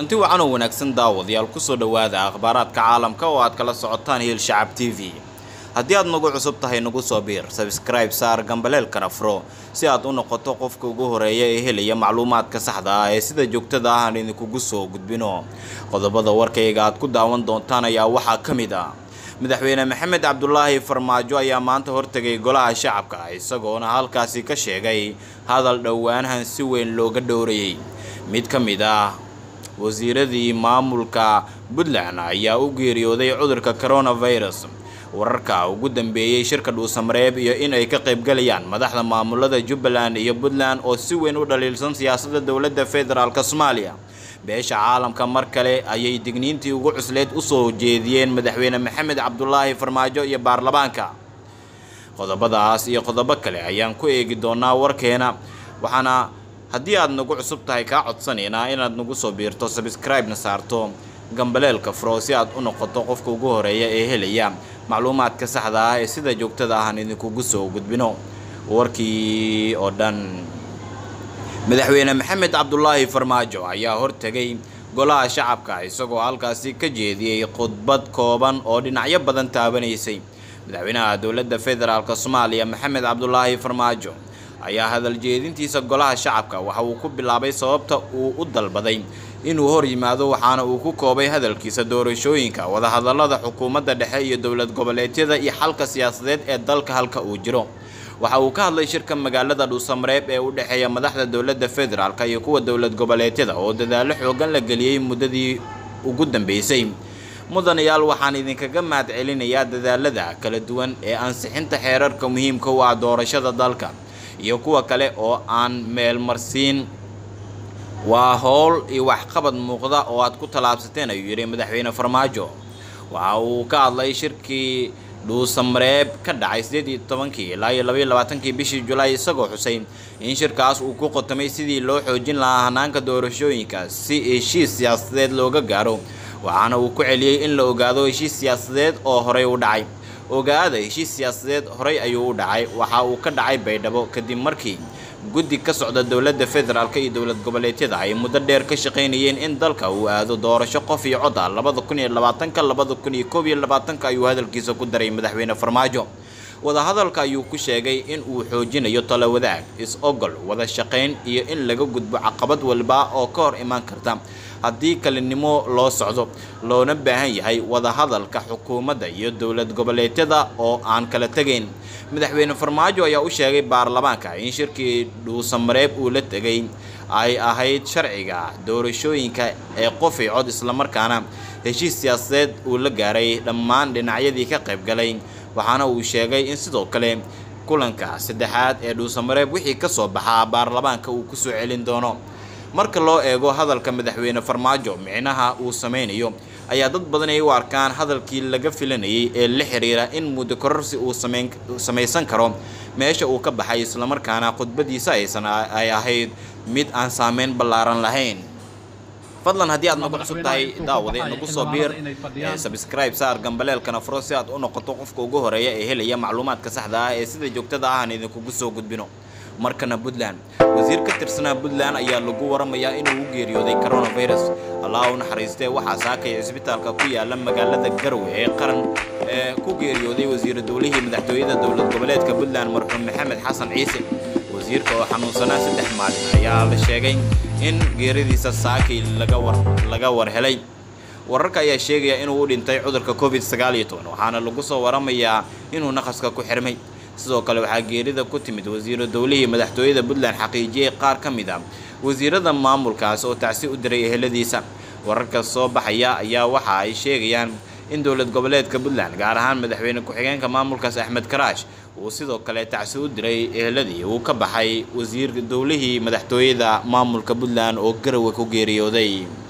kulanti wacan oo wanaagsan daawadayaal kusoo dhowaada akhbaaraadka caalamka oo aad kala socotaan hiil shacab t v haddii aad nagu cusub tahay nagu soo biir sabskribe saar gambaleelkana furo si aad u noqoto qofka ugu horeeya ee helaya macluumaadka saxda ah ee sida joogtada ah aan idinkugu soo gudbino qodobada warkayga aad ku daawan doontaan ayaa waxaa ka mid ah madaxweyne maxamed cabdulaahi farmaajo ayaa maanta hortegay golaha shacabka isagoona halkaasi ka sheegay hadal dhowaanahan si weyn looga dhowrayay mid ka mid ah wasiiradii maamulka puntland ayaa u geeriyooday cudurka coronavirus wararka ugu dambeeyey shirka dhuusamareeb iyo in ay ka qaybgalayaan madaxda maamulada jubbaland iyo puntland oo si weyn u dhaliilsan siyaasadda dowladda federaalk soomaaliya beesha caalamka mar kale ayay digniintii ugu cusleed usoo jeediyeen madaxweyne maxamed cabdulaahi farmaajo iyo baarlamaanka qodobadaas iyo qodobo kale ayaan ku eegi doonaa warkeena waxaana haddii aad nagu cusub tahay kaa codsanaynaa inaad nagu soo biirto sabscribe-na saarto gambaleelka furo si aad u noqoto qofka ugu horeeya ee helaya macluumaadka saxda ah ee sida joogtada ahaan idinkugu soo gudbino warkii oo dhan madaxweyne maxamed cabdulaahi farmaajo ayaa hortegay golaha shacabka isagoo halkaasi ka jeediyey khudbad kooban oo dhinacyo badan taabanaysay madaxweynaha dowladda federaalk soomaaliya maxamed cabdulaahi farmaajo ayaa hadal jeedintiisa golaha shacabka waxa uu ku bilaabay sababta uu u dalbaday inuu hor yimaado waxaana uu ku koobay hadalkiisa doorashooyinka wadahadalada xukuumadda dhexe iyo dowlad goboleedyada iyo xalka siyaasadeed ee dalka halka uu jiro waxa uu ka hadlay shirka magaalada dhuusamareeb ee u dhexeeya madaxda dowladda federaalk iyo kuwa dowlad goboleedyada oo dadaalo xoogan la geliyey muddadii ugu dambeysay mudanayaal waxaan idinkaga mahad celinayaa dadaalada kala duwan ee ansixinta xeerarka muhiimka u ah doorashada dalka iyo kuwa kale oo aan meelmarsiin waa howl iyo waxqabad muuqda oo aad ku tallaabsateen ayuu yidhi madaxweyne farmaajo waxa uu ka hadlay shirkii dhuusamareeb ka dhacay sideed iyo tobankii ilaa iyo labaiyo labaatankii bishii julaay isagoo xusay in shirkaas uu ku qotomay sidii loo xoojin lahaa hanaanka doorashooyinka si heshiis siyaasadeed looga gaaro waxaana uu ku celiyey in la ogaado heshiis siyaasadeed oo horey u dhacay ogaada heshiis siyaasadeed horey ayuu u dhacay waxa uu ka dhacay baydhabo kadib markii guddi ka socda dowladda federaalk iyo dowlad goboleedyada ay muddo dheer ka shaqaynayeen in dalka uu aado doorasho qof iyo cod ah labada kun iyo labaatanka labada kun iyo koob iyo labaatanka ayuu hadalkiisa ku daray madaxweyne farmaajo wadahadalka ayuu ku sheegay in uu xoojinayo talo wadaag is-ogol wada shaqayn iyo in laga gudbo caqabad walba oo ka hor imaan karta haddii kalinimo loo socdo loona baahan yahay wadahadalka xukuumadda iyo dowlad goboleedyada oo aan kala tegayn madaxweyne farmaajo ayaa u sheegay baarlamaanka in shirkii dhuusamareeb uu la tegay ay ahayd sharciga doorashooyinka ee qofay cod islamarkaana heshiis siyaasadeed uu la gaaray dhammaan dhinacyadii ka qaybgalay waxaana uu sheegay in sidoo kale kulanka saddexaad ee dhuusamareeb wixii ka soo baxaa baarlamaanka uu kusoo celin doono marka loo eego hadalka madaxweyne farmaajo micnaha uu sameynayo ayaa dad badan ay u arkaan hadalkii laga filanayay ee la xiriira in muddo kororsi uu samaysan karo meesha uu ka baxay islamarkaana khudbadiisa aysan ay ahayd mid aan saameyn ballaaran lahayn fadlan haddii aad nagu cusub tahay daawade nagu soo biir sabscribe saar gambaleelkana furo si aad u noqoto qofka ugu horeeya ee helaya macluumaadka saxda ah ee sida joogtada ah aan idinkugu soo gudbino markana puntland wasiir ka tirsanaa puntland ayaa lagu waramayaa inuu u geeriyooday coronavirus allah u naxariistee waxaa saakaya cisbitaalka ku yaala magaalada garowe ee qaran ee ku geeriyooday wasiiru dowlihii madaxtooyada dowlad goboleedka puntland marxuum maxamed xasan ciise wasiirka oo xanuunsanaa saddex maalin ayaa la sheegay in geeridiisa saakay laga war helay wararka ayaa sheegaya inuu u dhintay cudurka covid sagaal iyo toban waxaana lagu soo waramayaa inuu naqaska ku xirmay sidoo kale waxaa geerida ku timid wasiiru dowlihii madaxtooyada puntland xaqiijiyey qaar ka mid a wasiirada maamulkaas oo tacsi u diray eheladiisa wararka soo baxaya ayaa waxa ay sheegayaan in dowlad goboleedka puntland gaar ahaan madaxweyne ku-xigeenka maamulkaas axmed karaash uu sidoo kale tacsi u diray eheladii uu ka baxay wasiir dowlihii madaxtooyada maamulka puntland oo garowe ku geeriyooday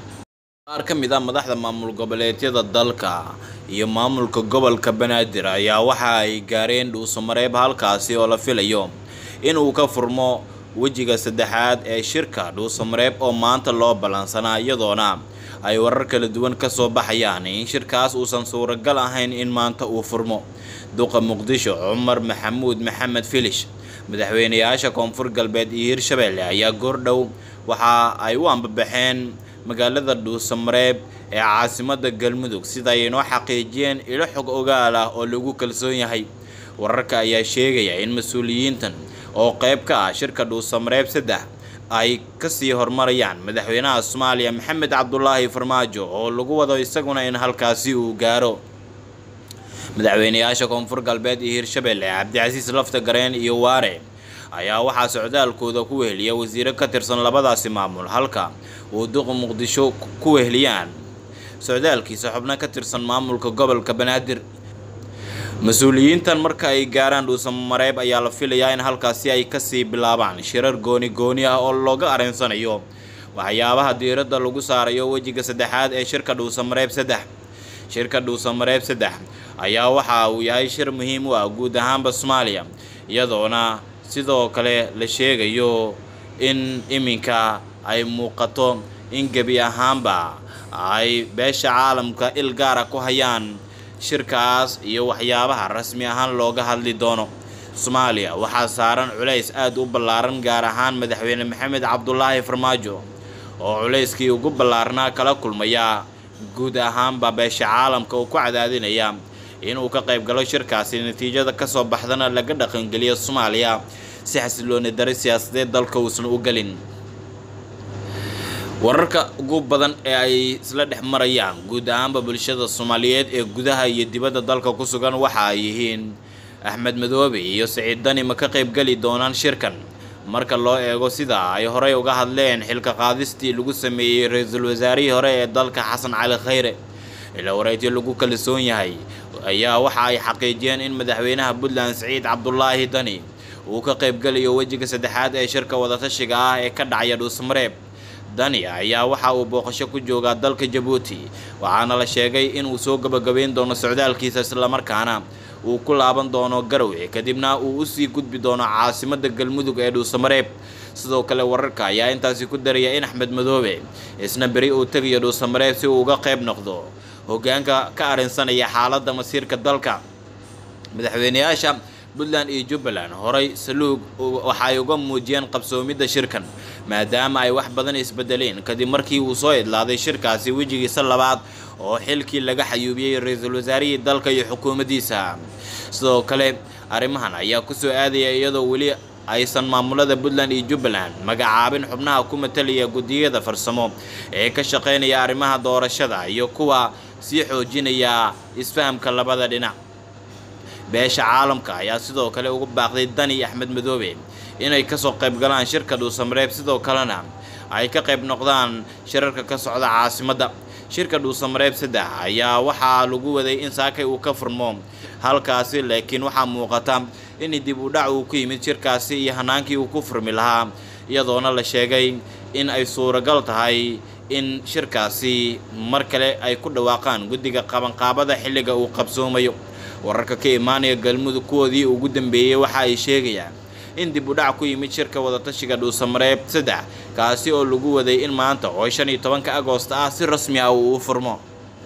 qaar ka mid a madaxda maamul goboleedyada dalka iyo maamulka gobolka banaadir ayaa waxa ay gaareen dhuusamareeb halkaasi oo la filayo inuu ka furmo wejiga saddexaad ee shirka dhuusamareeb oo maanta loo ballansanaa iyadoona ay warar kala duwan ka soo baxayaan in shirkaas uusan suuragal ahayn in maanta uu furmo duqa muqdisho cumar maxamuud maxamed filish madaxweynayaasha koonfur galbeed iyo hirshabeelle ayaa goordhow waxa ay u ambabaxeen magaalada dhuusamareeb ee caasimada galmudug sida ay inoo xaqiijiyeen ilo xog ogaal ah oo lagu kalsoon yahay wararka ayaa sheegaya in mas-uuliyiintan oo qayb ka ah shirka dhuusamareeb saddex ay kasii hormarayaan madaxweynaha soomaaliya maxamed cabdulaahi farmaajo oo lagu wado isaguna in halkaasi uu gaaro madaxweyneyaasha koonfur galbeed iyo hirshabelle cabdicasiis lafta gareen iyo waare ayaa waxaa socdaalkooda ku weheliya wasiiro ka tirsan labadaasi maamul halka uu duqa muqdisho ku weheliyaan socdaalkiisa xubno ka tirsan maamulka gobolka banaadir mas-uuliyiintan marka ay gaaraan dhuusamareeb ayaa la filayaa in halkaasi ay kasii bilaabaan shirar gooni gooni ah oo looga areensanayo waxyaabaha diiradda lagu saarayo wejiga saddexaad ee shirka dhuusamareeb saddex shirka dhuusamareeb saddex ayaa waxa uu yahay shir muhiim u ah guud ahaanba soomaaliya iyadoona sidoo kale la sheegayo in iminka ay muuqato in gebi ahaanba ay beesha caalamka il gaara ku hayaan shirkaas iyo waxyaabaha rasmi ahaan looga hadli doono soomaaliya waxaa saaran culays aada u ballaaran gaar ahaan madaxweyne maxamed cabdulaahi farmaajo oo culayskii ugu ballaarnaa kala kulmaya guud ahaanba beesha caalamka uu ku cadaadinaya inuu ka qayb galo shirkaasi natiijada kasoo baxdana laga dhaqangeliyo soomaaliya si xasilooni dari siyaasadeed dalka uusan u gelin wararka ugu badan ee ay isla dhex marayaan guud ahaanba bulshada soomaaliyeed ee gudaha iyo dibadda dalka ku sugan waxa ay yihiin axmed madoobe iyo siciid dani ma ka qaybgeli doonaan shirkan marka loo eego sida ay horey uga hadleen xilka qaadistii lagu sameeyey ra-iisul wasaarihii hore ee dalka xasan cali khayre ilaa wareegtii lagu kalsoon yahay ayaa waxa ay xaqiijiyeen in madaxweynaha puntland siciid cabdulaahi dani uu ka qaybgelayo wejiga saddexaad ee shirka wadatashiga ah ee ka dhacaya dhuusmareeb dani ayaa waxa uu booqasho ku joogaa dalka jabuuti waxaana la sheegay inuu soo gabagabeyn doono socdaalkiisa islamarkaana uu ku laaban doono garowe kadibna uu usii gudbi doono caasimada galmudug ee dhuusamareeb sidoo kale wararka ayaa intaasi ku daraya in axmed madoobe isna beri uu tegayo dhuusamareeb si uu uga qayb noqdo hogaanka ka arrinsanaya xaaladda masiirka dalka madaxweyneyaasha puntland iyo jubbaland horay saluug waxaay uga muujiyeen qabsoomidda shirkan maadaama ay wax badan isbedeleen kadib markii uu soo idlaaday shirkaasi wejigiisa labaad oo xilkii laga xayuubiyey ra-iisul wasaarihii dalka iyo xukuumaddiisa sidoo kale arrimahan ayaa kusoo aadaya iyadoo weli aysan maamulada puntland iyo jubbaland magacaabin xubnaha ku matalaya guddiyada farsamo ee ka shaqeynaya arrimaha doorashada iyo kuwa sii xoojinaya isfahamka labada dhinac beesha caalamka ayaa sidoo kale ugu baaqday dani axmed madoobe inay kasoo qayb galaan shirka dhuusamareeb sidoo kalena ay ka qayb noqdaan shirarka ka socda caasimadda shirka dhuusamareeb saddex ayaa waxaa lagu waday in saakay uu ka furmo halkaasi laakiin waxaa muuqata in dib u dhac uu ku yimid shirkaasi iyo hanaankii uu ku furmi lahaa iyadoona la sheegay in ay suuragal tahay in shirkaasi mar kale ay ku dhawaaqaan guddiga qabanqaabada xilliga uu qabsoomayo wararka ka imaanaya galmudug kuwoodii ugu dambeeyey waxa ay sheegayaan in dib u dhac ku yimid shirka wadatashiga dhuusamareeb saddex kaasi oo lagu waday in maanta oo shan iyo tobanka agoosta ah si rasmi ah uu u furmo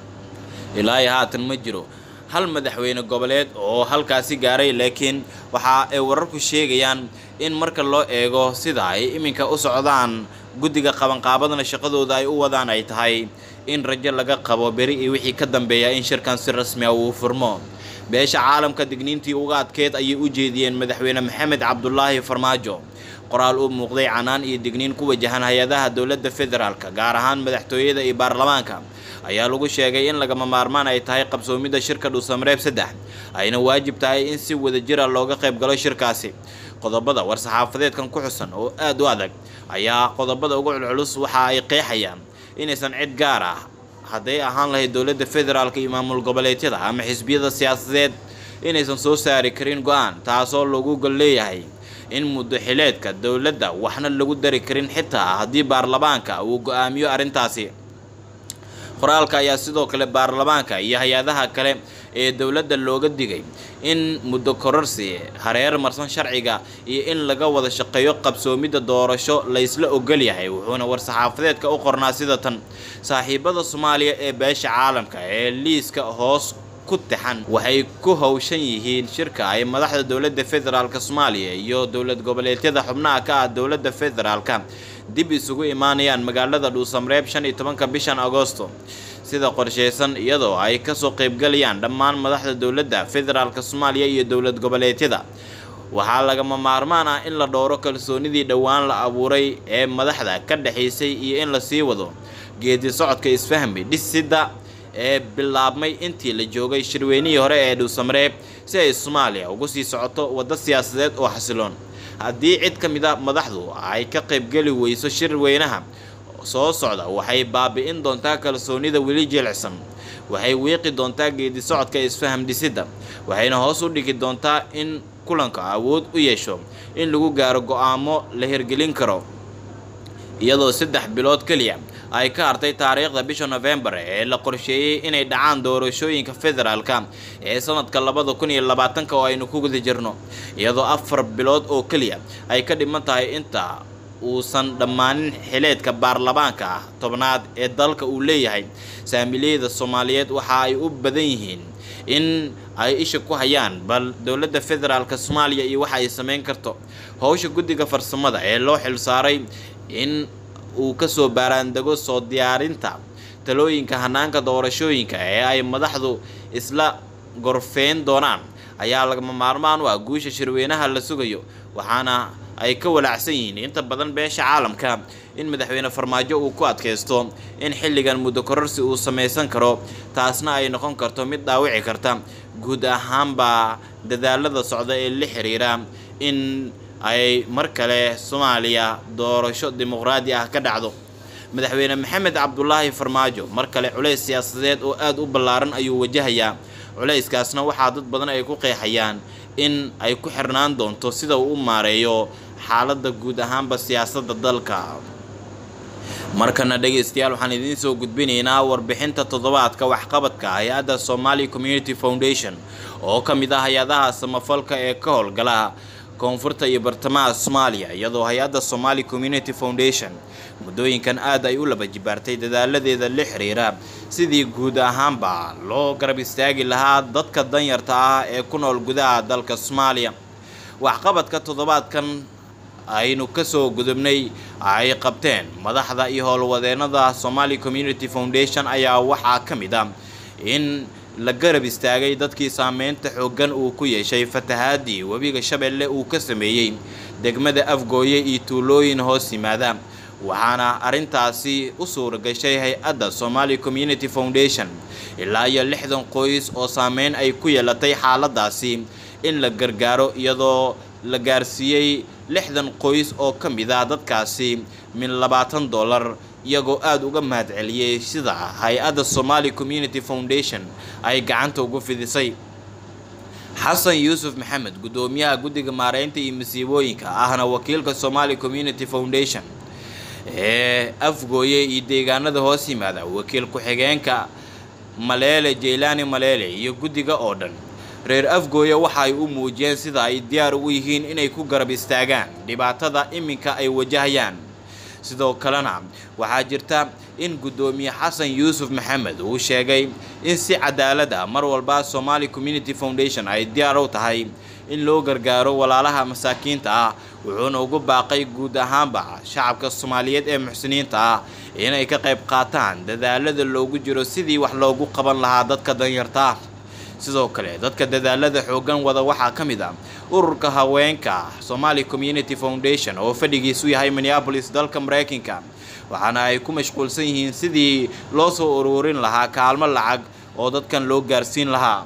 ilaa iyo haatan ma jiro hal madaxweyne goboleed oo halkaasi gaaray laakiin waxa ay wararku sheegayaan in marka loo eego sida ay iminka u socdaan guddiga qabanqaabadana shaqadooda ay u wadaan ay tahay in rajo laga qabo beri iyo wixii ka dambeeya in shirkan si rasmi ah uu furmo beesha caalamka digniintii uga adkeed ayay u jeediyeen madaxweyne maxamed cabdulaahi farmaajo qoraal u muuqday canaan iyo digniin ku wajahan hay-adaha dowladda federaalka gaar ahaan madaxtooyada iyo baarlamaanka ayaa lagu sheegay in lagama maarmaan ay tahay qabsoomidda shirka dhuusamareeb saddex ayna waajib tahay in si wadajira looga qayb galo shirkaasi qodobada war-saxaafadeedkan ku xusan oo aada u adag ayaa qodobada ugu culculus waxa ay qeexayaan inaysan cid gaar ah hadday ahaan lahayd dowladda federaalka iyo maamul goboleedyada ama xisbiyada siyaasadeed inaysan soo saari karin go-aan taasoo lagu gol leeyahay in muddo xileedka dowladda waxna lagu dari karin xitaa haddii baarlamaanka uu go-aamiyo arrintaasi qoraalka ayaa sidoo kale baarlamaanka iyo hay-adaha kale ee dowladda looga digay in muddo kororsi hareer marsan sharciga iyo in laga wada shaqeeyo qabsoomidda doorasho laysla ogol yahay wuxuuna war-saxaafadeedka u qornaa sida tan saaxiibada soomaaliya ee beesha caalamka ee liiska hoos ku tixan waxay ku howshan yihiin shirka ay madaxda dowladda federaalk soomaaliya iyo dowlad goboleedyada xubnaha ka ah dowladda federaalka dib isugu imaanayaan magaalada dhuusamreeb shan iyo tobanka bishan agoosto sida qorsheysan iyadoo ay kasoo qeybgalayaan dhammaan madaxda dowladda federaalk soomaaliya iyo dowlad goboleedyada waxaa lagama maarmaan ah in la dhowro kalsoonidii dhowaan la abuuray ee madaxda ka dhexaysay iyo in lasii wado geedi socodka isfahmi dhisida ee bilaabmay intii la joogay shirweynihii hore ee dhuusamreeb si ay soomaaliya ugu sii socoto waddo siyaasadeed oo xasiloon haddii cid ka mid a madaxdu ay ka qaybgeli weyso shirweynaha soo socda waxay baabi'in doontaa kalsoonida weli jilicsan waxay wiiqi doontaa geedi socodka isfaham dhisidda waxayna hoos u dhigi doontaa in kulanka awood u yeesho in lagu gaaro go-aamo la hirgelin karo iyadoo saddex bilood keliya ay ka hartay taariikhda bisha novembar ee la qorsheeyey inay dhacaan doorashooyinka federaalka ee sanadka labada kun iyo labaatanka oo aynu ku guda jirno iyadoo afar bilood oo keliya ay ka dhiman tahay inta uusan dhammaanin xileedka baarlamaanka ah tobnaad ee dalka uu leeyahay saamiliyada soomaaliyeed waxa ay u badan yihiin in ay isha ku hayaan bal dowladda federaalk soomaaliya iyo waxa ay sameyn karto howsha guddiga farsamada ee loo xilsaaray in uu kasoo baaraandego soo diyaarinta talooyinka hanaanka doorashooyinka ee ay madaxdu isla gorfeyn doonaan ayaa lagama maarmaan u ah guusha shirweynaha la sugayo waxaana ay ka walaacsan yihiin inta badan beesha caalamka in madaxweyne farmaajo uu ku adkaysto in xilligan muddo kororsi uu samaysan karo taasna ay noqon karto mid dhaawici karta guud ahaanba dadaalada socda ee la xiriira in ay mar kale soomaaliya doorasho dimuqraadi ah ka dhacdo madaxweyne maxamed cabdulaahi farmaajo mar kale culays siyaasadeed oo aada u ballaaran ayuu wajahayaa culayskaasna waxaa dad badan ay ku qeexayaan in ay ku xirnaan doonto sida uu u maareeyo xaaladda guud ahaanba siyaasadda dalka markana dhegaystayaal waxaan idiin soo gudbinaynaa warbixinta toddobaadka waxqabadka hay-adda somali community foundation oo ka mid ah hay-adaha samafalka ee ka howlgala koonfurta iyo bartamaha soomaaliya iyadoo hay-adda somali community foundation muddooyinkan aada ay u laba jibaartay dadaaladeeda la xiriira sidii guud ahaanba loo garab istaagi lahaa dadka danyarta ah ee ku nool gudaha dalka soomaaliya waxqabadka toddobaadkan aynu kasoo gudubnay ay qabteen madaxda iyo howlwadeenada somali community foundation ayaa waxaa ka mid ah in la garab istaagay dadkii saameynta xooggan uu ku yeeshay fatahaadii webiga shabeelle uu ka sameeyey degmada afgooye iyo tuulooyin hoos yimaada waxaana arrintaasi u suura gashay hay-adda somali community foundation ilaa iyo lixdan qoys oo saameyn ay ku yeelatay xaaladaasi in la gargaaro iyadoo la gaarsiiyey lixdan qoys oo ka mid ah dadkaasi min labaatan dollar iyagoo aada uga mahad celiyey sida hay-adda somali community foundation ay gacanta ugu fidisay xasan yuusuf maxamed guddoomiyaha guddiga maareynta iyo masiibooyinka ahna wakiilka somali community foundation ee afgooye iyo deegaanada hoos yimaada wakiil ku-xigeenka maleele jeylaani maleele iyo guddiga oo dhan reer afgooye waxa ay u muujiyeen sida ay diyaar ugu yihiin inay ku garab istaagaan dhibaatada iminka ay wajahayaan sidoo kalena waxaa jirta in guddoomiye xasan yuusuf maxamed uu sheegay in si cadaalad ah mar walba somali community foundation ay diyaar u tahay in loo gargaaro walaalaha masaakiinta ah wuxuuna ugu baaqay guud ahaanba shacabka soomaaliyeed ee muxsiniinta ah inay ka qayb qaataan dadaalada loogu jiro sidii wax loogu qaban lahaa dadka danyarta ah sidoo kale dadka dadaalada xooggan wada waxaa ka mid ah ururka haweenka somali community foundation oo fadhigiisu yahay minneabolis dalka mareykanka waxaana ay ku mashquulsan yihiin sidii loo soo ururin lahaa kaalmo lacag oo dadkan loo gaarsiin lahaa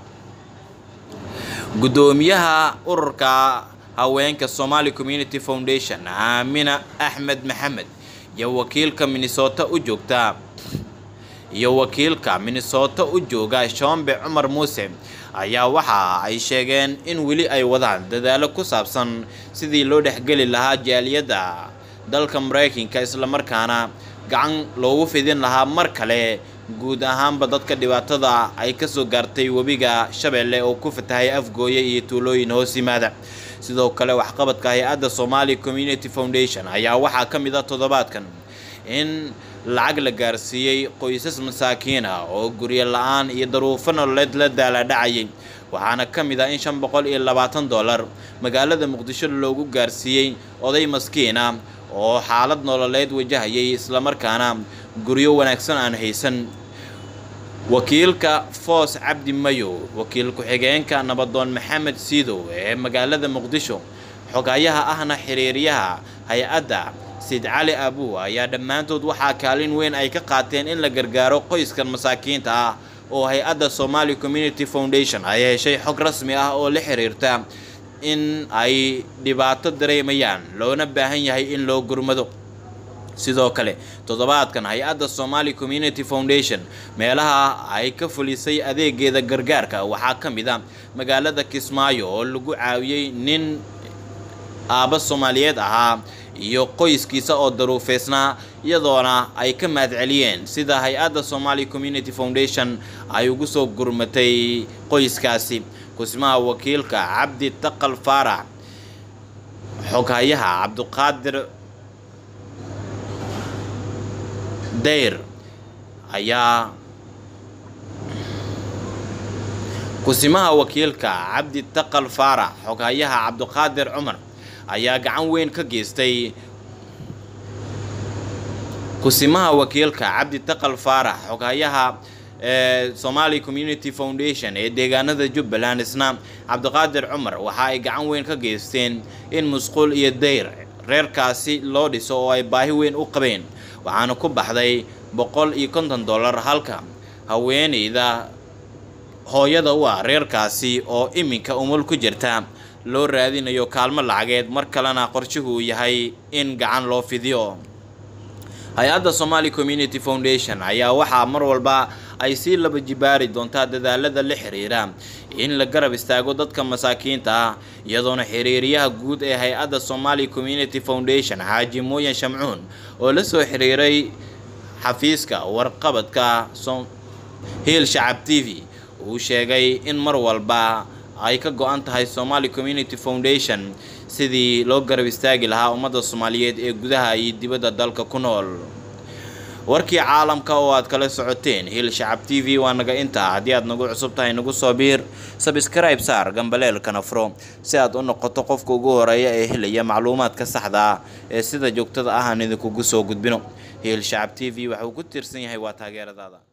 guddoomiyaha ururka haweenka somali community foundation aamina axmed maxamed iyo wakiilka minnesota u joogta iyo wakiilka minnesota u jooga shombe cumar muuse ayaa waxa ay sheegeen in weli ay wadaan dadaalo ku saabsan sidii loo dhexgeli lahaa jaaliyadda dalka mareykanka islamarkaana gacan loogu fidin lahaa mar kale guud ahaanba dadka dhibaatada ay kasoo gaartay webiga shabeelle oo ku fatahay afgooye iyo tuulooyin hoos yimaada sidoo kale waxqabadka hay-adda somali community foundation ayaa waxaa ka mid ah toddobaadkan in lacag la gaarsiiyey qoysas masaakiin ah oo guryo la-aan iyo daruufo nololeed la daaladhacayay waxaana ka mid ah in shan boqol iyo labaatan dollar magaalada muqdisho loogu gaarsiiyey oday maskiin ah oo xaalad nololeed wajahayay islamarkaana guryo wanaagsan aan haysan wakiilka foos cabdi mayow wakiil ku-xigeenka nabadoon maxamed siidow ee magaalada muqdisho xogayaha ahna xiriiryaha hay-adda sid cali abuw ayaa dhammaantood waxaa kaalin weyn ay ka qaateen in la gargaaro qoyskan masaakiinta ah oo hay-adda somali community foundation ay heshay xog rasmi ah oo la xiriirta in ay dhibaato dareemayaan loona baahan yahay in loo gurmado sidoo kale toddobaadkan hay-adda somali community foundation meelaha ay ka fulisay adeegeeda gargaarka waxaa ka mid a magaalada kismaayo oo lagu caawiyey nin aabba soomaaliyeed ahaa iyo qoyskiisa oo daruufeysnaa iyadoona ay ka mahadceliyeen sida hay-adda somali community foundation ay ugu soo gurmatay qoyskaasi kusmaha wakiilka cabdi taqal faarax xoghayaha cabdiqaadir dayr ayaa kusimaha wakiilka cabdi taqal faarax xoghayaha cabdiqaadir cumar ayaa gacan weyn ka geystay kusimaha wakiilka cabdi taqal faarax xoghayaha ee somali community foundation ee deegaanada jubbaland isna cabdiqaadir cumar waxa ay gacan weyn ka geysteen in musquul iyo dayr reerkaasi loo dhiso oo ay baahi weyn u qabeen waxaana ku baxday boqol iyo konton dollar halka haweeneyda hooyada u ah reerkaasi oo iminka umul ku jirta loo raadinayo kaalmo lacageed mar kalena qorshuhu yahay in gacan loo fidiyo hay-adda somali community foundation ayaa waxaa mar walba ay sii laba jibaari doontaa dadaalada la xiriira in la garab istaago dadka masaakiinta ah iyadoona xiriiriyaha guud ee hay-adda somali community foundation xaaji mooyan shamcuun oo la soo xiriiray xafiiska warqabadka hiil shacab t v uu sheegay in mar walba ay ka go-an tahay somali community foundation sidii loo garab istaagi lahaa ummadda soomaaliyeed ee gudaha iyo dibadda dalka ku nool warkii caalamka oo aad kala socoteen hiil shacab t v waa naga intaa haddii aad nagu cusub tahay nagu soo biir sabskribe saar gambaleelkana furo si aad u noqoto qofka ugu horeeya ee helaya macluumaadka saxda ah ee sida joogtada ah aan idinkugu soo gudbino hiil shacab t v waxa uu ku tiirsan yahay waa taageeradaada